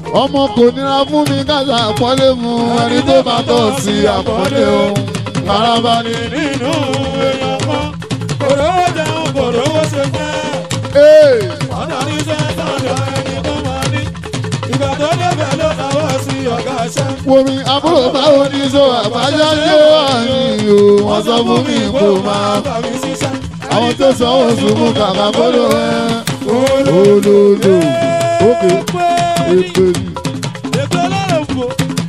ọmọ kò nira fún mi káṣá àpọ́nlé mu ẹni tó bá tọ̀ sí àpọ́nlé o maraba ni. nínú èèyàn kan kòró jẹun kòró ṣe fẹ́. Ee, ọ̀dọ̀ ní sẹ́ńtọ̀dọ̀ ẹni tó máa ní. ìgbà tó débẹ̀ ló náwó sí ọ̀gá iṣẹ́. wo mi àbúrò báwo ni so àbájá yóò àyìn o wọ́n sọ fún mi kó máa. bá mi ṣiṣẹ́. àwọn tó sanwó sùnmù kàkà kóló ẹ olódò òkè èpè ní. ètò ọlọ́run fò.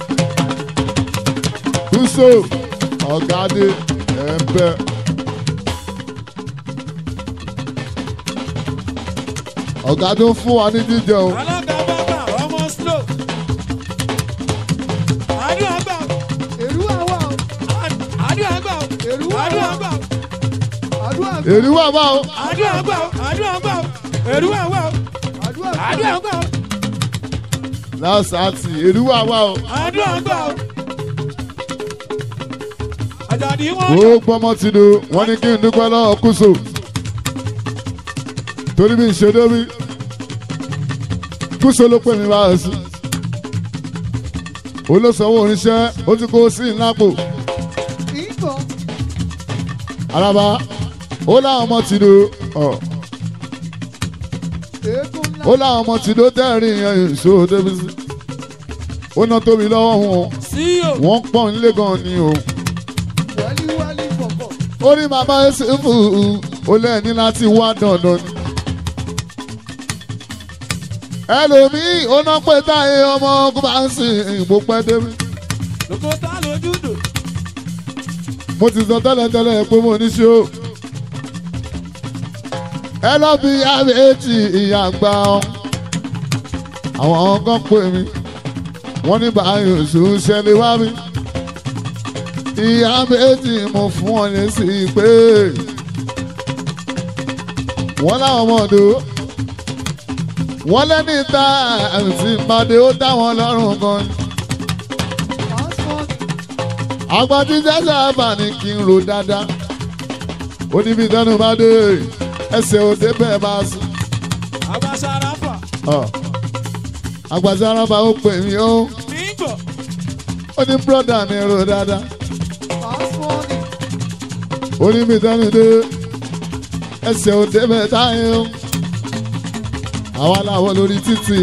kúso ọ̀gádé ẹ̀ńpẹ́. ọ̀gá tó ń fún wa ní jíjẹ o alága bàbá ọmọ slow. àdúrà gbà ó. èrú àwa o àdúrà gbà ó. èrú àdúrà àwa gbà ó. àdúrà èrú wà bá o àdúrà gbà ó. àdúrà gbà ó. èrú àwà ó. àdúrà àdúrà gbà ó. lásàtì èrú wà bá o. àdúrà gbà ó. àjàdí wọn. ó gbọ́mọ ti do wọ́n ní kí n dúpẹ́ lọ́wọ́ kúso torí bí n ṣe débi kúso ló pè mí báyìí sí olóṣòwò oníṣẹ́ ó ti kó sí ìlápò ìbọn araba ó láwọn ọmọ ti do ọ èékún ńlá ó láwọn ọmọ ti do tẹ́rìn yẹn èso débi sí ó ná tóbi lọ́wọ́ wọn sí o. wọ́n pọ̀ nílé gan ni o wálíwálí bọ̀bọ̀ ó ní bàbá ẹsẹ̀ fún un ó lẹ́ẹ̀ní láti wá dandan ni. ẹlòmíì ó ná pé táyé ọmọ ogun bá ń sìn ìbò pẹ́ débi. lóko tá lójú dò. mo ti sọ tẹ́lẹ̀tẹ́lẹ̀ pé mo ní ṣe o. ẹ lọ bí àbẹ́ẹ̀tì ìyá gbà ọ́. àwọn kan pè mí wọ́n ní báyìí oṣù ṣẹlẹ̀ wá mi. ìyá méjì mo fún ọ lè sí i pé wọ́n láwọn ọmọdé wọ́n lẹ́ni ta àti ìpàdé ó dá wọn lọ́rùn gan ni. passport àgbàdì jẹ́sẹ̀ àbà ni kí n ro dáadáa. ó ní bí dánú bá dé ẹsẹ̀ òde bẹ́ẹ̀ bá sùn. àgbàsára fà. àgbàdì arábà ó pè mí ó nígbà. ó ní bírọ̀dà mi ro dáadáa. passport ó ní bí dánú dé ẹsẹ̀ òde bẹ́ẹ̀ táyé ó. àwa làwọn lórí títì.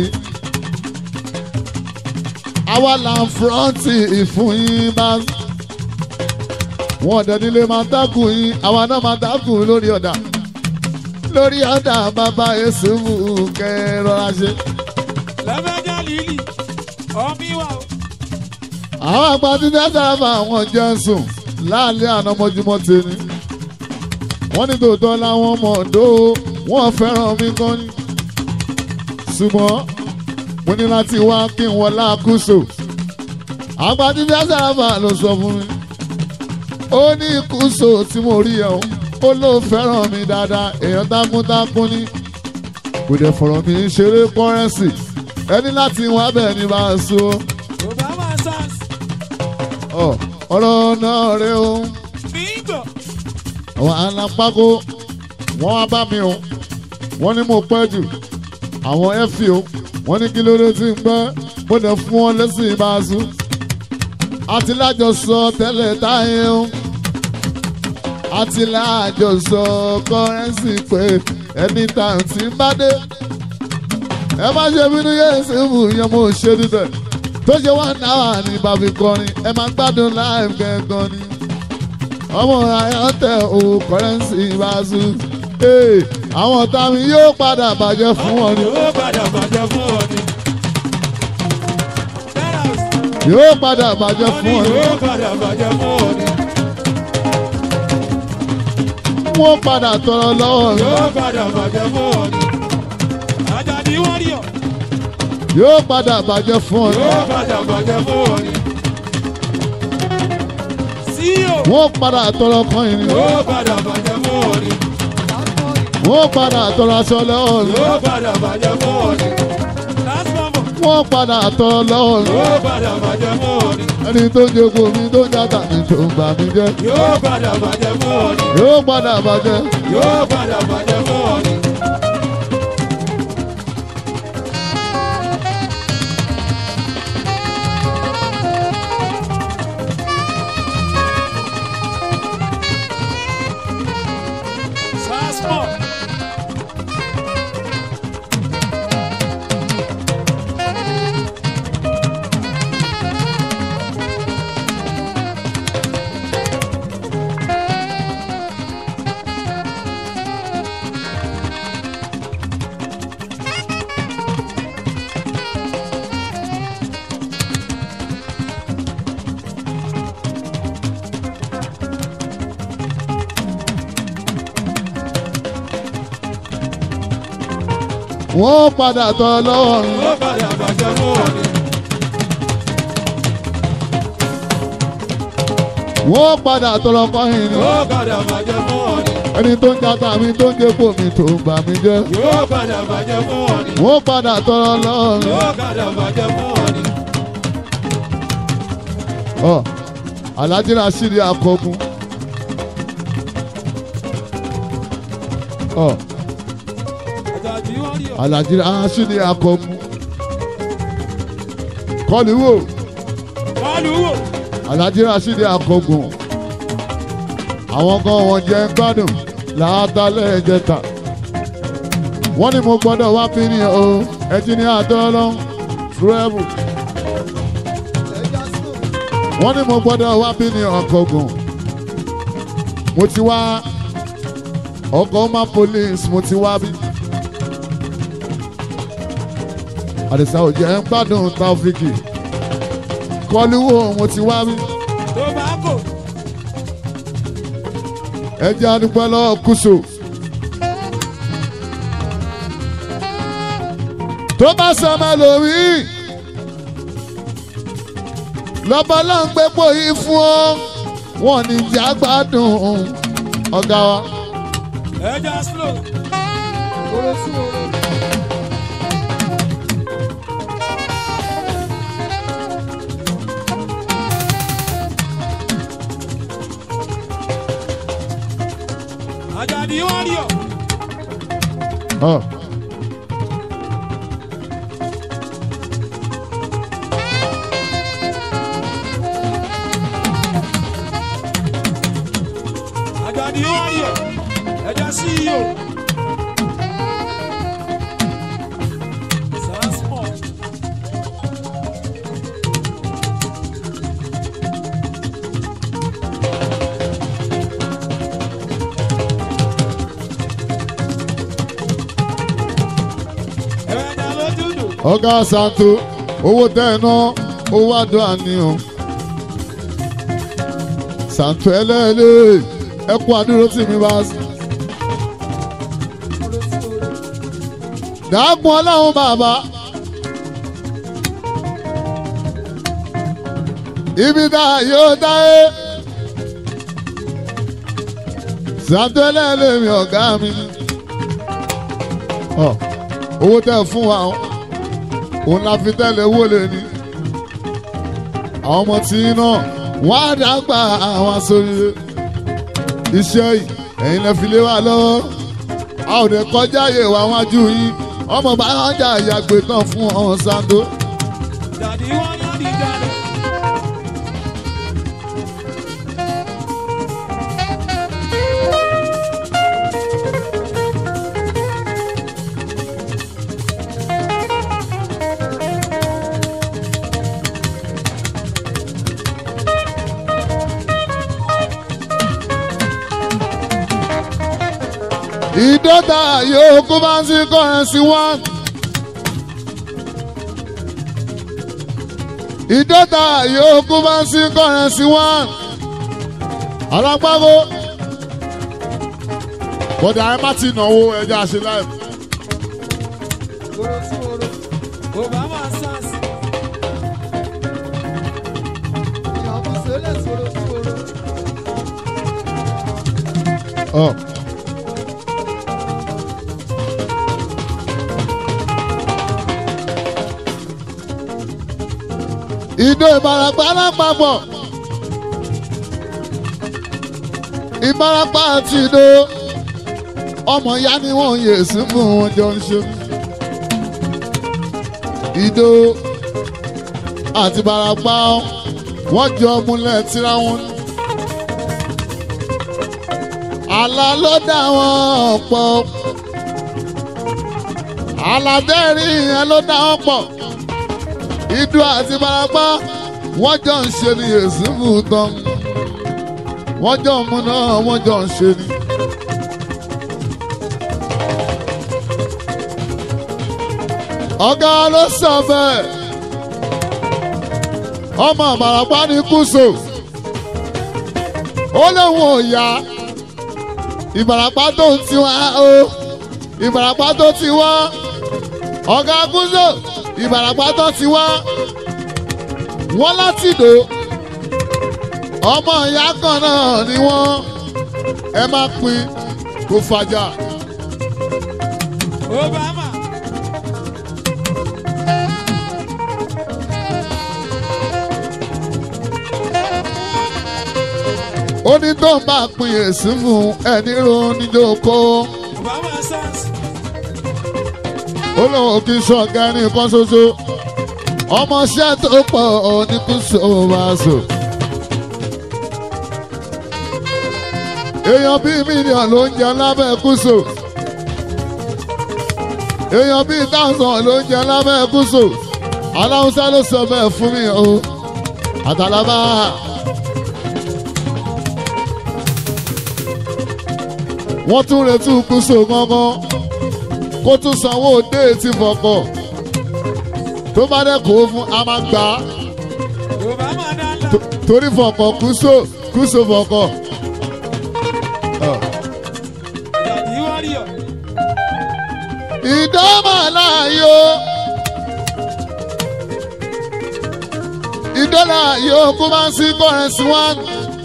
àwa là ń fúrọ́ǹtì ìfún yín bá wọn ọ̀dẹ̀ nílé máa dákun yín àwa náà máa dákun lórí ọ̀dà lórí ọ̀dà bàbá èsù mú kẹ́ rọra ṣe. lẹ́fẹ̀ẹ́jà lílì ọmí wa o. àwọn àgbà tí dáadáa bá àwọn jẹ́ ń sùn láàlẹ́ àná mọ́júmọ́ tèmi. wọ́n ní tòótọ́ láwọn ọmọ ọ̀dọ́ wọ́n fẹ́ràn mi gan ni. ṣùgbọ́n mo ní láti wá kí n wọlé àkúso. àgbà tí dáadáa bá ló sọ fún mi. ó ní ìkúso tí mo rí ẹ̀ o ó ló fẹ́ràn mi dáadáa èèyàn tákúntákún ní. kò dẹ̀ fọ̀rọ̀ mi ṣeré kọ́rẹ́nsì ẹni láti wá bẹ́ẹ̀ ni bá a so obama sans. ọ ọ̀rọ̀ náà rẹ o nígbà. àwọn alápákó wọ́n wá bá mi o wọ́n ní mo pẹ́ jù àwọn ẹ́fì o wọ́n ní kí ló dé tí ń gbẹ́ mo dẹ̀ fún wọn lẹ́sìn ìbáṣu àti lájọsọ tẹ́lẹ̀ táyé o àti lájọsọ kọ́rẹ́nsì pé ẹni tàn tí ń bá dé ẹ má ṣe bínú yéé sí ìbù yẹn mo ṣe dídẹ̀ tó ṣe wá náà ní bàbí kọrin ẹ máa gbádùn láì gẹ́gàn ni ọmọ ayọ́tẹ̀ o kọ́rẹ́nsì ìbáṣu ee àwọn ọ̀tá mi yóò padà bàjẹ́ fún wọn ni yóò padà bàjẹ́ fún ọ ni. Terrace. yóò padà bàjẹ́ wọ́n fún ní wọn ni yóò padà bàjẹ́ fún ọ ni. wọ́n padà tọrọ lọ́wọ́ mi yóò padà bàjẹ́ fún ọ ni. Àjàdí wọ́n rí ọ. yóò padà bàjẹ́ fún ọ ni yóò padà bàjẹ́ fún ọ ni. CEO. wọ́n padà tọrọ kan yìí ni yóò padà bàjẹ́ fún ọ ni. passport wọ́n padà tọrọ aṣọ lọ́wọ́ mi yóò padà bàjẹ́ fún ọ ni. last number. wọ́n padà tọrọ lọ́wọ́ mi yóò padà bàjẹ́ fún ọ ni. ẹni tó ń jogo mi tó ń jàdá mi tó ń gbà mí jẹ́ yóò padà bàjẹ́ fún ọ ni. yóò padà bàjẹ́ yóò padà bàjẹ́ fún ọ ni. wọ́n padà tọrọ lọ́wọ́ mi. ó padà bàjẹ́ fún wọn ni. wọ́n padà tọrọ kọ́yìn ni. ó padà bàjẹ́ fún wọn ni. ẹni tó ń jata mi tó ń dépò mi tó ń bà mí jẹ́. yóò padà bàjẹ́ fún wọn ni. wọ́n padà tọrọ lọ́wọ́ mi. yóò padà bàjẹ́ fún wọn ni. Ọ, Alhaji Rasheed Akọgun. Ọ, àjàdí wọ́n rí ọ. Alhaji Rasheed Akọgun. Kọ́lù wò kọlu wò. Alhaji Rasheed Akọgun. Àwọn kan wọ́n jẹ́ ń gbádùn látàlẹ́ ìjẹta. Wọ́n ní mo gbọ́dọ̀ wá bí ní o, ẹtí ní àtọ́lọ́ túrẹ́bù. ẹja snow wọ́n ní mo gbọ́dọ̀ wá bí ní ọkọ̀gùn mo ti wá ọkọ̀ ọmọ police mo ti wá bí. àdìsá ò jẹ́ ń gbádùn taofiki kọluwo mo ti wá bí. tobacco. ẹ jẹ́ àdúgbò lọ́wọ́ kùsù. tó bá sọmọ lórí lọ́bọ̀ ló ń gbépo yìí fún ọ wọn ní ìjà gbádùn ọ̀gá wa. ẹja slow. kóró sí oró àjàdí wọ́n rí ọ. Ọ. àjàdí wọ́n rí ọ. ẹja ceo. Sansport. ẹ̀ẹ́dà ló dúdú. ọ̀gá santo owó tẹ́ ẹ ná owó àdó àníyàn. santo ẹlẹ́ẹ̀lẹ́ ẹ kú àdúró tì mí bá sí. kóró sí oró dàágùn ọlọ́run bàbá. ibi tá a yóò dáyé. santo ẹlẹ́ẹ̀lẹ́ mi ọ̀gá mi. Ọ, owó tẹ́ ẹ fún wa o. òun la fi tẹ́lẹ̀ owó lè ní. àwọn ọmọ tí ń náà wọ́n á dàgbà àwọn aṣoríire. iṣẹ́ yìí ẹ̀yin lẹ fi lé wa lọ́wọ́ a ò lè kọjá yè wá wájú yín ọmọ bá wọn jà yàgbé tán fún ọ̀hún Ṣàngó. Dàdí wọ́n yán di jáde. ìdọ́ta yóò kó bá ń sí kọ́rẹ́nsì wán. ìdọ́ta yóò kó bá ń sí kọ́rẹ́nsì wán. alágbáwo bọ́dà ẹ má ti náwó ẹja ṣe láì. kóró sí oró Obama Sans. ìyàwó sẹ́lẹ̀ sóró sí oró Ọ. ìdó ìbarapá lápapọ̀ ìbarapá àti ìdó ọmọ ìyá ni wọ́n yè sí fún wọn jọ ń ṣe ìdó àti ìbarapá wọ́n jọ múlẹ̀ tíra wọn ní àlá ló dá wọn pọ̀ àlàdẹ́rì yẹn ló dá wọn pọ̀ ìdú àti barapá wọ́n jọ ń ṣe ní èsìmù tán wọ́n jọ ń mú náà wọ́n jọ ń ṣe ní. ọ̀gá ló sọ bẹ́ẹ̀ ọmọ àbàràpá ní kùsò ó lóun ò yá ìbàràpá tó ń tiwa o ìbàràpá tó ti wá ọ̀gá gúúsù ìbàràpá tó ti wá wọ́n láti dò ọmọ ìyá kan náà ni wọ́n ẹ má pín kó fàjà. Obama. ó ní tó ń bá pín èsì fún ẹni ro níjókòó Obama sans. ó lóun kì í ṣọ̀gá ní nǹkan ṣoṣo ọmọọṣẹ́ tó pọ̀ ní kùsùn wàásù. èèyàn bíi mílíọ̀nù ló ń jẹ lábẹ́ kùsù èèyàn bíi táwọn ló ń jẹ lábẹ́ kùsù aláwùsá ló sọ bẹ́ẹ̀ fún mi o àtàlábà. wọ́n tún retí kùsù gangan kó tún sanwó déètì fọkọ̀ tó bá dẹ̀ kó fún a máa gbà á Obama dala. To- torí fọkọ̀ kùsù kùsù fọkọ̀. Daddy warrior. ìdánmọ̀ láàyò ìdọ́là yóò kó máa ń sí kọ́rẹ́nsì wán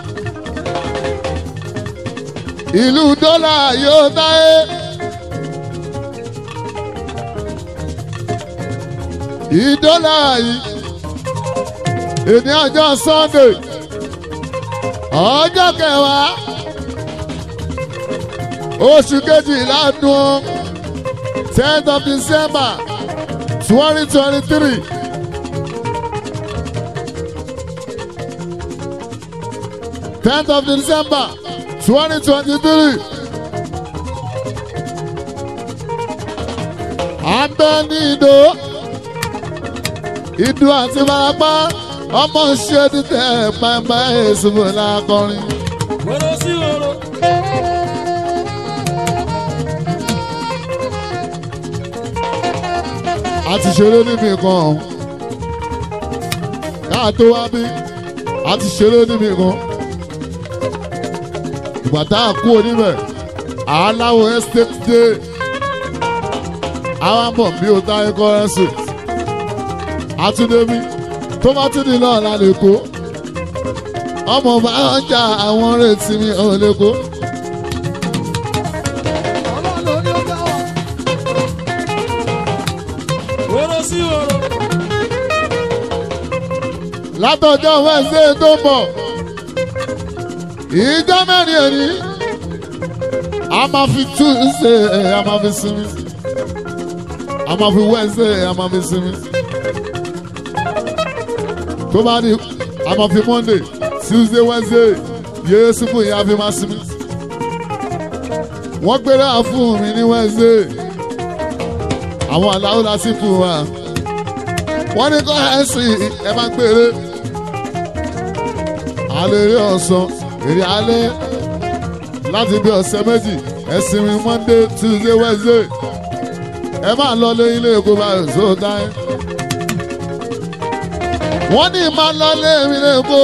ìlú dọ́là yóò táyé ìdọ́là yìí èní ọjọ́ sunday ọjọ́ kẹwàá oṣù kejìlá dùn tenth of december twenty twenty three. tenth of december twenty twenty three. à ń bẹ ní ìdó ìdó àti barapá ọmọ ṣe títẹ pàmpá èsùnmọ̀ lákọrin. Oro sí oro. a ti ṣeré níbi kan ọ̀hún káà tó wá bí a ti ṣeré níbi kan ìgbà tá a kú oníbẹ̀ aláwọ̀ estate day àwọn mọ̀ bí o tá ẹ̀kọ́ ẹ̀sìn àtúndébí tó bá tún ní náà la lè kó ọmọ bá ọjà àwọn retí mi ò lè kó. Ọlọ́run ló ní ó dá wa. Oro sí oro. látọjọ́ wẹ́sẹ̀ tó ń bọ̀ ìjọ mẹ́rin èní a máa fi túnṣe a máa fi sinmi a máa fi wẹ́sẹ̀ a máa fi sinmi tó bá di a máa fi monday tuesday wednesday yéésù fún ìyá fi máa sinmi wọ́n gbéra fún mi ní wednesday àwọn aláwọ̀ lásì fún wa wọ́n ní kọ́ ẹ̀ sìn ẹ̀ máa gbére alẹ́ eré ọ̀sán èrè alẹ́ láti bí ọ̀sẹ̀ méjì ẹ̀sìn mi monday tuesday wednesday ẹ máa lọ lé ilé èkó báyìí tó dáẹ́. wọ́n ní máa lọ lé mi lé èkó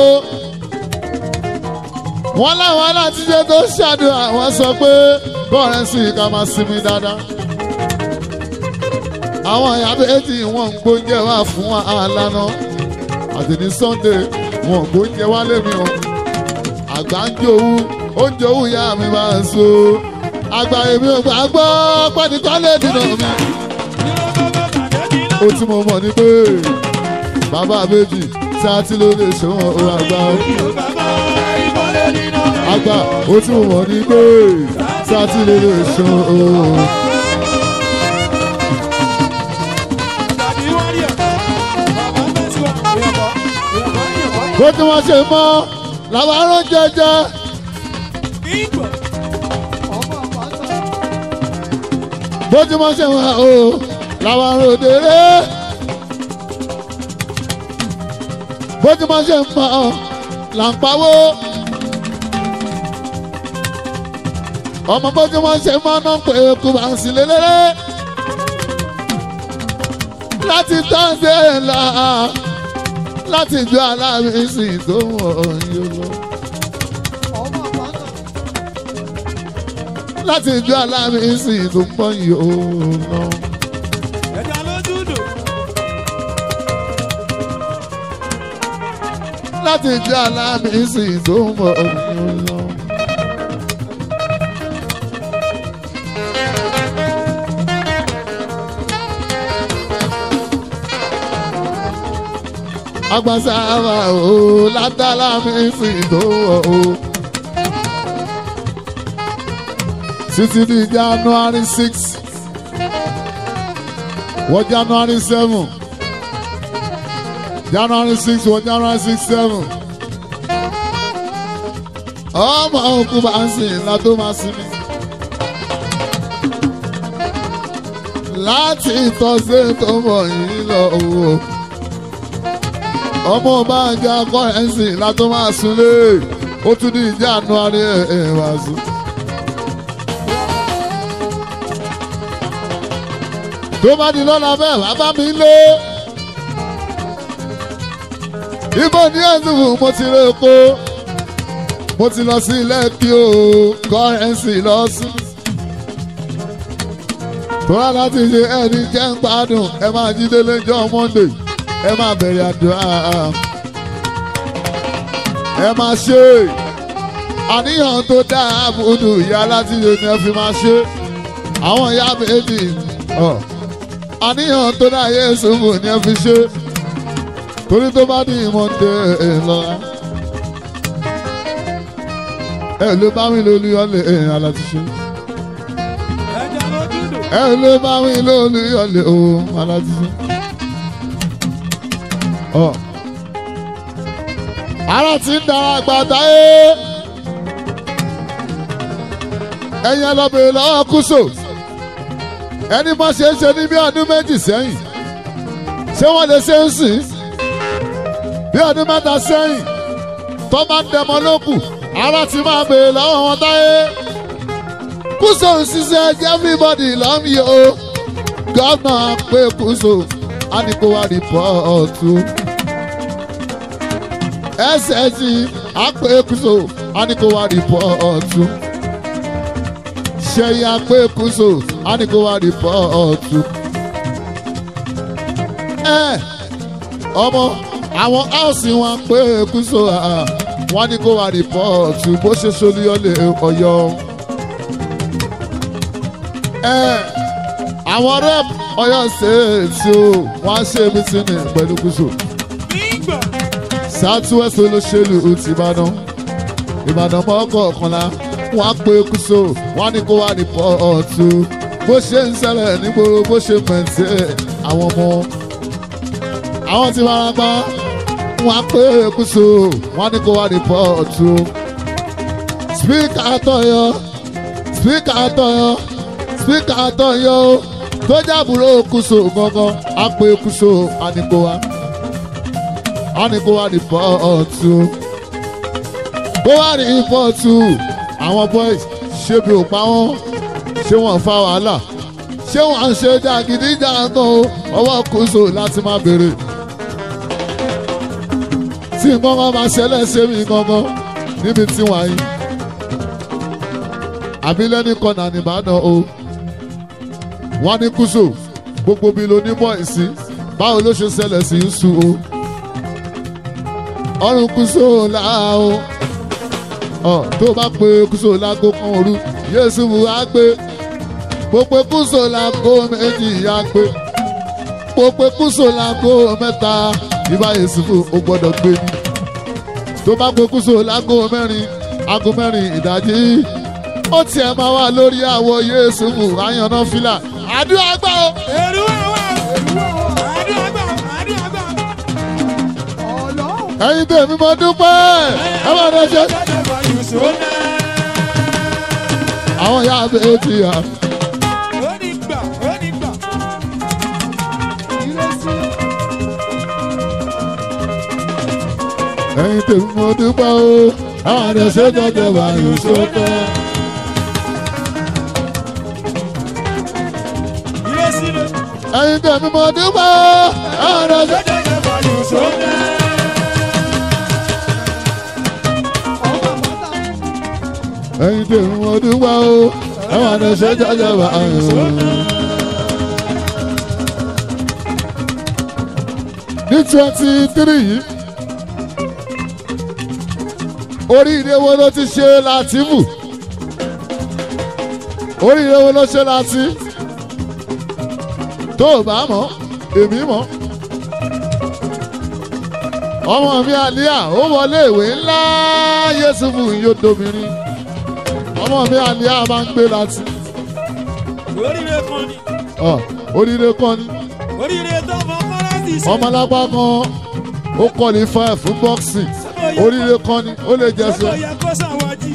wọ́n láwọn alátijọ́ tó ṣàdúrà wọ́n sọ pé kọ́rẹ́nsì ká máa sinmi dáadáa. àwọn ìyá méjì wọn ń gbóúnjẹ wá fún àlànà àti ní sunday wọn kò ń jẹ wálé mi o àgbà ń jowú oúnjẹ òwú ìyá mi máa ń so àgbà èmi ò gbà gbọ́ pẹ́nìkan lè dènà mi. ó tí mo mọ̀ ní pé bàbá méjì tí a ti ló lè ṣòwò ó àgbà ó. àgbà ó tí mo mọ̀ ní pé tí a ti ló lè ṣòwò ó. bó tí wọ́n ṣe mọ́ làwọn arán jẹjẹ. Ọmọ àpáta. bójúmọ́ ṣe wà o làwọn ròdèrè bójúmọ́ ṣe ń mọ̀ là ń pawó ọmọ bójúmọ́ ṣe mọ́ náà pé kú bá ń sí lélẹ́rẹ́ láti tọ́sí ẹ̀ là láti ju aláàbísí tó wọ̀ yóò. Ọmọ àpáta. láti ju aláàbísí tó pọ̀ yóò lọ. Ẹja ló láti jẹ́ alámísì tó mọ̀ ọ́n lọ. agbására o látàlámísì tó mọ̀ ọ́n. títí di january six wọ january seven january six wọ january six seven ọmọ òkú bá ń sìn látó máa sinmi láti ìtọ́sí tó mọ̀ yìí lọ wò ọmọ bá ń jẹ́ akọ́rẹ́nsì látó máa súnlé ó tún di january ẹ̀ ẹ̀ wá sùn. tó bá di lọ́la bẹ́ẹ̀ wá bá mi lé. ibo ní ẹ̀sùn mo ti rè kó mo ti lọ sí ilé kí o kọ́rẹ́nsì lọ sí. tóra láti ṣe ẹni jẹ́ ń gbádùn ẹ máa jí délé jọ́ monday ẹ máa bẹ̀rẹ̀ àdúrà ẹ máa ṣe àníyàn tó dáa àbùdù ìyá láti ṣe ni ẹ fi máa ṣe àwọn ìyá méjì. Oh àníyàn tó dá yéésù mù ní ẹ fi ṣe torí tó bá ní ìmọ̀ǹde lọ́la ẹ ló bá mi lólu ọlẹ ẹ̀yìn aláti ṣe ẹja lójú dò. ẹ ló bá mi lólu ọlẹ òun aláti ṣe. Ọ. ara ti ń dara gbàdá ẹ ẹ̀yin ẹlọ́bìnrin lọ́wọ́ kúso ẹni bá ṣe é ṣe ní bí ọdún méjì sẹ́yìn ṣé wọ́n lè ṣe ń sìn bí ọdún mẹ́ta sẹ́yìn tó bá ń dẹmọ lókù ara ti máa bèèrè lọ́wọ́ wọn táyé kúso ń ṣiṣẹ́ everybody lọ́mí o gọ́nà pé kúso á ní kó wá rìpọ́ọ̀tù ssg á pé kúso á ní kó wá rìpọ́ọ̀tù ṣẹ́yìn á pé kúso á ní kó wá rìpọ́ọ̀tù. ẹ ọmọ àwọn áùsì wọn pé kúso wọn ní kó wá rìpọ́ọ̀tù bó ṣe ṣolúyọlé ọ̀yọ́. ẹ àwọn rep ọ̀yọ́ ṣèèṣì o wọn á ṣe mítínì pẹ̀lú kúso. nígbà southwest olóṣèlú ti ìbàdàn ìbàdàn mọ́kọ̀ọ̀kanlá wọn á pé kúso wọn ní kó wá rìpọ́ọ̀tù bó ṣe ń ṣẹlẹ̀ nígboro bó ṣe pẹ̀ntẹ́ àwọn ọmọ àwọn tí wọ́n gbọ́ wọn á pé kúso wọn ní kó wá rìpọ́ọ̀tù spíkà àtọ̀yọ́ spíkà àtọ̀yọ́ spíkà àtọ̀yọ́ tó jábùrò kúso gangan á pé kúso á ní kó wá á ní kó wá rìpọ́ọ̀tù kó wá rìpọ́ọ̀tù àwọn boys ṣé bí ò pa wọ́n ṣé wọ́n fa wàhálà ṣé wọ́n ń ṣe jàgídíjàgan o ọwọ́ kùsù láti máa béèrè. tí nǹkan kan máa ṣẹlẹ̀ ṣe mí gangan níbi tí wọ́n yín. àbílẹ̀ ní kọ́nà nìbàdàn o. wọ́n ní kùsù gbogbo bí lo ní bọ́ìsì báwo ló ṣe ṣẹlẹ̀ sí ń sùn o. ọrùn kùsù làá o. ọ tó bá pe kùsù lágbo kan òru yéésù á gbé pópé kúso láago méjì ya gbé pópé kúso láago mẹ́ta ìbá yéésù ó gbọ́dọ̀ gbé ni tó bá pé kúso láago mẹ́rin aago mẹ́rin ìdájí ó tiẹ̀ máa wà lórí àwọ̀ yéésù àyànná fìlà àdúrà gbà ó. èrú àwọn àdúrà gbà àdúrà gbà. Ọlọ́run ẹ̀yin tèmi mo dúpẹ́ ẹ máa dẹ ṣe. jáde bá yùsùn náà. àwọn ìyá abẹ́ ti yà. ó ní gbà ó ní gbà. ìrẹsì ẹ̀yin tèmi mo dúpẹ́ o àwọn àdẹ ṣe jọjọ wà yóò ṣókè. ìrẹsì lè. ẹ̀yin tèmi mo dúpẹ́ o àwọn àdẹ ṣe. jáde bá yùsùn náà. ọmọ bàtà ẹ̀yin tèmi mo dúpẹ́ o àwọn àdẹ ṣe jọjọ wà yóò ṣókè. ní twenty three yìí oríire wo ló ti ṣe látìmù oríire wo ló ṣe láti tó o bá mọ̀ èmi mọ̀ ọmọ mi àlíyà ó wọlé ìwé ńlá yéṣubù yóò dobìnrin ọmọ mi àlíyà máa ń gbé láti oríire kan ni ọ oríire kan ni oríire tó mọ kọ́lẹ́sì ṣe. ọmọlápá kan ó qualify fún boxing oríire kan ni ó lè jẹ Ṣé sọ kò yẹ kó ṣàwájì?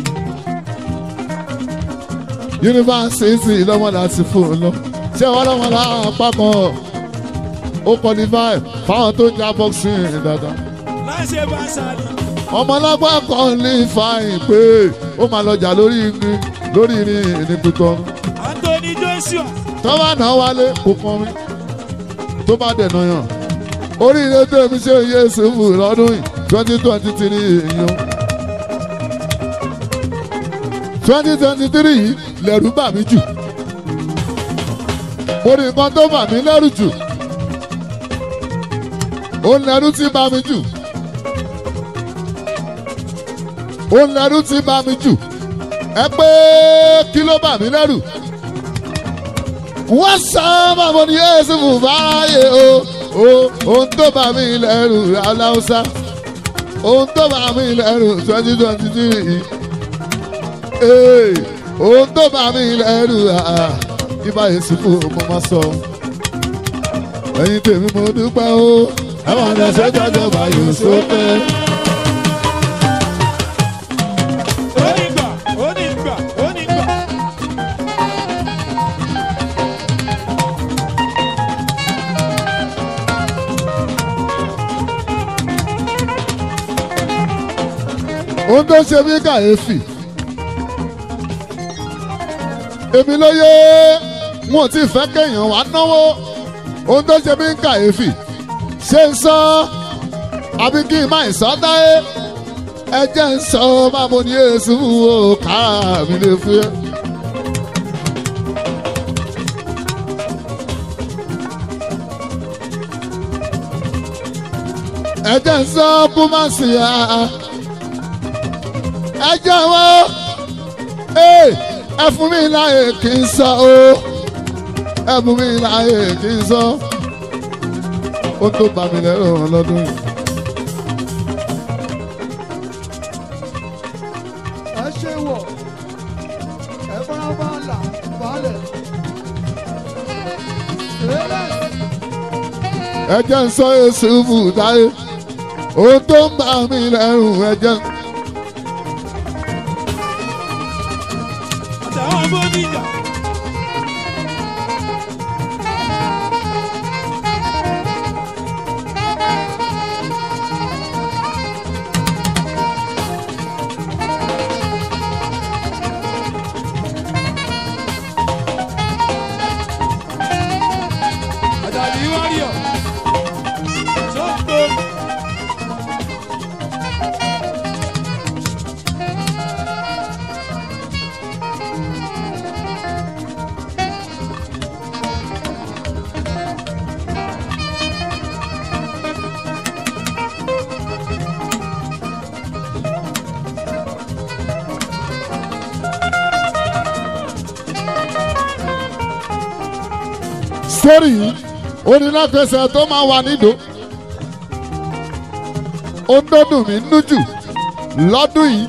yunifásitì lọ́mọ láti fún un lọ ṣé wọ́n lọ́mọ lápá kan ó qualify fáwọn tó ń já boxing dáadáa láì ṣe bá ṣàlì. ọmọlápá kan ní fàáyìn pé ó máa lọ jà lórí irin lórí irin ní pípọ́n Anthony Joshua tó bá nà wálé kò kàn mí tó bá dẹ̀ náà yàn oríire tó èmi ṣe yé sùnfù lọ́dún yìí twenty twenty three èèyàn twenty twenty three yìí lẹ̀rú bà mí jù mo rí nǹkan tó bà mí lẹ́rù jù ó lẹ́rú tí bà mí jù ó lẹ́rú tí bà mí jù ẹ pé kí ló bà mí lẹ́rù wọ́n sábà mo ní yéésù fún báyé o o ohun tó bá mi lẹ́rù aláùsá ohun tó bá mi lẹ́rù twenty twenty three ee ohun tó bá mi lẹ́rù ibà yéésù fún mo máa sọ ẹ̀yin tèmi mo dúpẹ́ o ẹ̀wọ̀n ọ̀dẹ̀ sẹ́jọ́jọ́ bá yóò sókè. onígbà onígbà onígbà. ohun tó ṣe mí kàyéfì èmi ló yé wọn ò tí ì fẹ́ kéèyàn wá náwó ohun tó ṣe mí kàyéfì ṣé ń sọ àbí kí n má ì sọ dáyé ẹ jẹ́ ń sọ máa mo ní èsù o kára mi lè fún yẹ. ẹ jẹ́ ń sọ kú má sí ya ẹ jọ̀wọ́ ee ẹ fún mi láàyè kí n sọ o ẹ fún mi láàyè kí n sọ ó tó bá mi lẹ́rọ lọ́dún yìí. ẹ ṣe wọ̀ ẹ fara bá là balẹ̀. Lélẹ̀ ẹ jẹ́ ń sọ èsì fún táyé ó tó ń bá mi lẹ́rù ẹ jẹ́ ń. àtàwọn bódìjà. àjàdí wáríọ̀. sọ́kò. sórí yìí oníláfẹsẹ̀ tó máa wà nídò ó ń dọ́dún mí nú jù lọ́dún yìí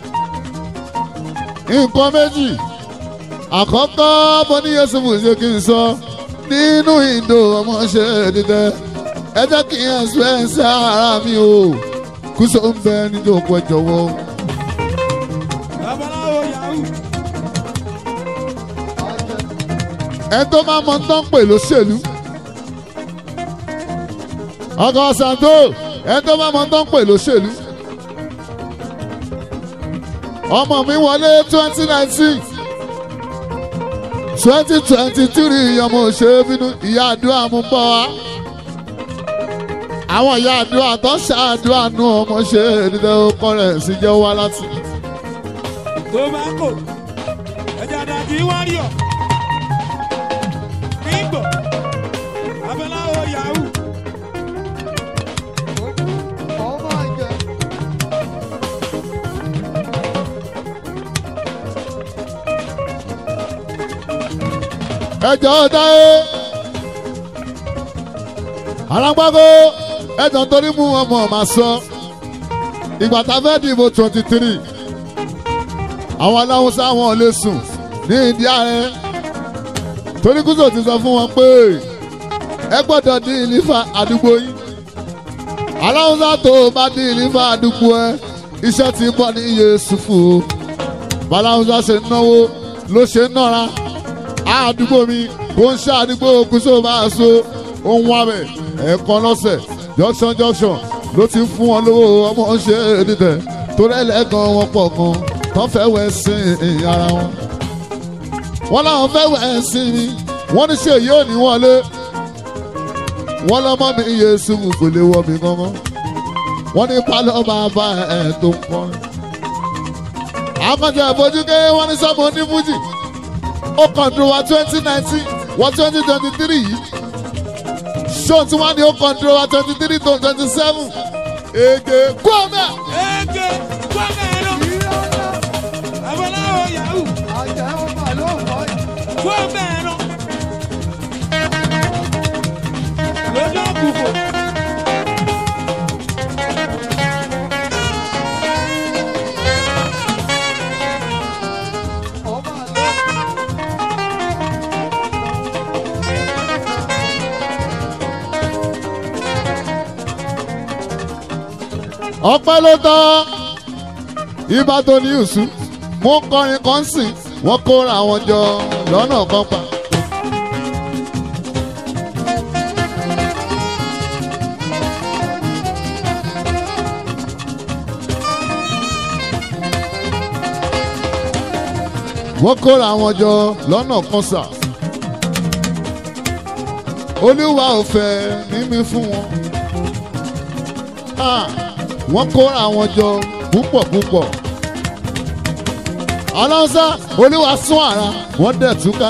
nǹkan méjì àkọ́kọ́ mo ní yéṣu ṣe kí n sọ nínú ìdò ọmọọṣẹ́ dídẹ ẹ jẹ́ kí n ẹ̀sùn ara mi o kúso ń bẹ nínú òkú ẹ jọ̀wọ́. babaláwo yahoo. àjẹ ẹ tó máa mọ tán pè lóṣèlú. ọkọ santo ẹ tó máa mọ tán pè lóṣèlú. ọmọ mi wọlé twenty nineteen twenty twenty three ọmọ òṣèré bínú ìyá àdúrà mú bọ́ wa. àwọn ìyá àdúrà tó ṣàdúrà nù ọmọ ṣe dídẹ́ ọkọ rẹ̀ sí jẹ́ wá láti. tobacco ẹja dàbí wáríọ̀ nígbò babaláwo yahoo ọmọ àjẹ ẹjọ́ dáé alágbákó ẹjọ́ torí mú ọmọ máa sọ ìgbà tá a fẹ́ dìbò twenty three àwọn aláwùsá wọn ò lè sùn ní ìdí ààrẹ torí kúzò ti sọ fún wọn pé ẹ gbọ́dọ̀ dín ìlífà àdúgbò yín aláwùsá tó o bá dín ìlífà àdúgbò ẹ iṣẹ́ ti bọ́ ní Yéṣùfù baláwùsá ṣe náwó ló ṣe nára àdúgbò mi kò ń ṣe àdúgbò kúzò máa so ohun abẹ ẹ̀ẹ̀kan lọ́sẹ̀ junction junction ló ti fún wọn lówó ọmọ ṣe dídẹ torí ẹlẹ́gàn wọn pọ̀ gan tán fẹ́ wẹ̀ sí ara wọn wọ́n láwọn fẹ́ wẹ̀ sí mi wọ́n ní ṣe yóò ní wọlé wọ́n lọ́mọ mi Yéṣùfù kò lè wọ mi gangan wọ́n ní pálọ̀ bàbá ẹ̀ tó ń kọrin. àkànjọ ìfojúké wọ́n ní sọ́mọ onífújì ó kàn dúró wa twenty nineteen wọ twenty twenty three yìí ṣó tí wọ́n ní ó kàn dúró wa twenty three to twenty seven èdè gbọ́mẹ̀. Ege gbọ́mẹ̀rọ. Abọ́láwo Yahoo gbọ́mẹ̀rọ. Lójú àkùkọ. ọpẹ́ ló tọ́ ìbátan ní ìsú mo ń kọrin kan sìn wọ́n kóra wọn jọ lọ́nà kan pa. wọ́n kóra wọn jọ lọ́nà kan sà. olúwa ò fẹ́ mímí fún wọn. Ah wọ́n kóra wọn jọ púpọ̀ púpọ̀. aláǹsá olúwa sún ara wọ́n dẹ̀ túká.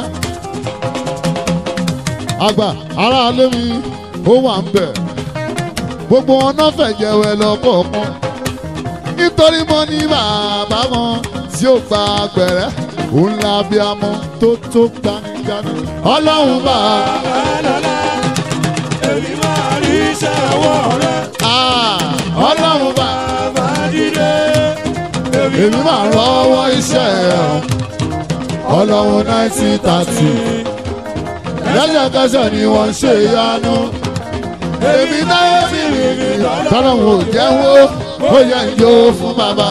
àgbà ará alẹ́ mi ó wà ń bẹ̀. gbogbo wọn náà fẹ̀jẹ̀ wẹ̀ lọ́kọ̀ọ̀kan. nítorí mo ní bàbá wọn tí ó gba gbẹ̀rẹ́ òun la bí amọ tó tó gbanigani. ọlọ́run bá a. Bàbá èmi máa rí iṣẹ́ ọwọ́ rẹ̀. Ah, ọlọ́run bá a. Bàbá dídé. èmi máa rọwọ́ iṣẹ́ ẹ̀ ọlọ́run nineteen thirty lẹ́sẹ̀kẹsẹ̀ ni wọ́n ṣe ìyanu èmi náà sì rí mi tọ́lọ́run ò jẹ́wọ́ ó yẹ ìjó fún bàbá.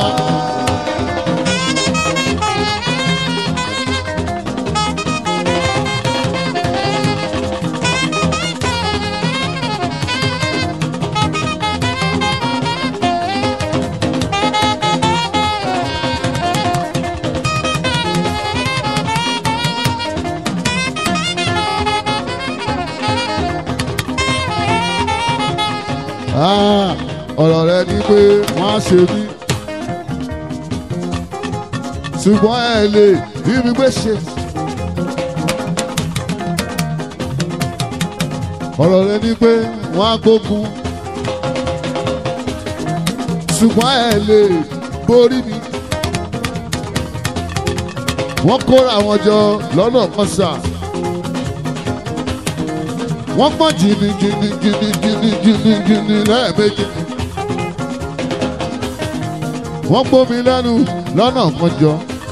Ah, ọ̀rọ̀ rẹ ni pé wọ́n á ṣe mí ṣùgbọ́n ẹ lè rí mi gbé ṣe. ọ̀rọ̀ rẹ ni pé wọ́n á gbógun ṣùgbọ́n ẹ lè borí mi. wọ́n kóra wọn jọ lọ́nà kan sáà wọ́n pọ̀ jìnnì jìnnì jìnnì jìnnì jìnnì jìnnì lẹ́ẹ̀mejì. wọ́n gbómi lẹ́nu lọ́nà kọjọ.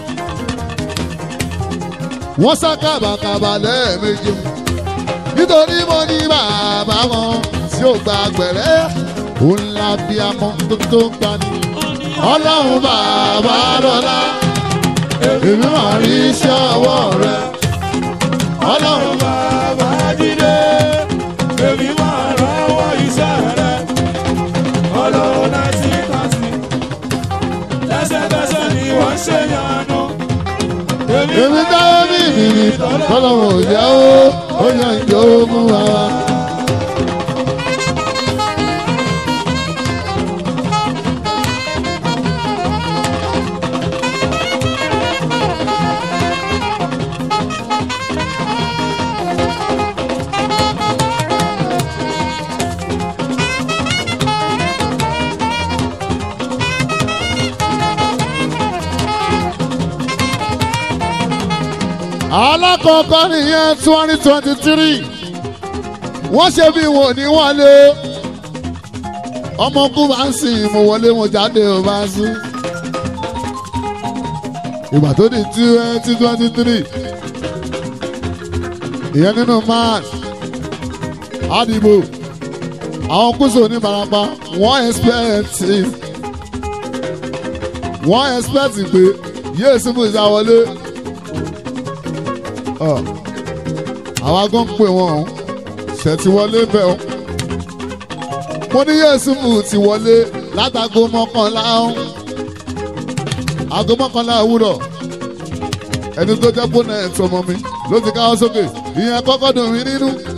wọ́n sá kàbàkàbà lẹ́ẹ̀mejì. nítorí mo ní bàbá wọn tí ó gba gbẹ̀rẹ́ òun la bí amọ tó tó ń gbani. ọlọ́run bàbá lọ́la èmi máa rí iṣẹ́ ọwọ́ rẹ. ọlọ́run Bàbá dídé. Èmi máa rọwọ́ iṣẹ́ rẹ̀. Ọlọ́run náà ti kàtì. Lẹ́sẹ̀kẹsẹ̀ ni wọ́n ṣe yanu. èmi dáwọ́ bí ìbìrì tọ́lọ́wọ́ ò jẹ́ ó ó yan ìjọ ogun wa. alákọ̀ọ́kọ́ nìyẹn twenty twenty three wọ́n ṣe bí wọn ò ní wọlé ọmọ kú bá ń sìn mo wọlé mo jáde ò bá sùn ìgbà tó di twenty twenty three ìyẹn nínú march àdìbò àwọn kúso oníbarapa wọ́n expect wọ́n expect pé yéé síbù ìsáwọlé àwa gan pè wọ́n o ṣètì wọlé bẹ́ẹ̀ o mo ní yéé síbù ti wọlé látago mọ́kànlá o aago mọ́kànlá òwúrọ̀ ẹni tó jẹ́ bónà ẹ̀ tọmọ mi ló ti káwọ́ sókè ìyẹn kọ́kọ́ dùn mí nínú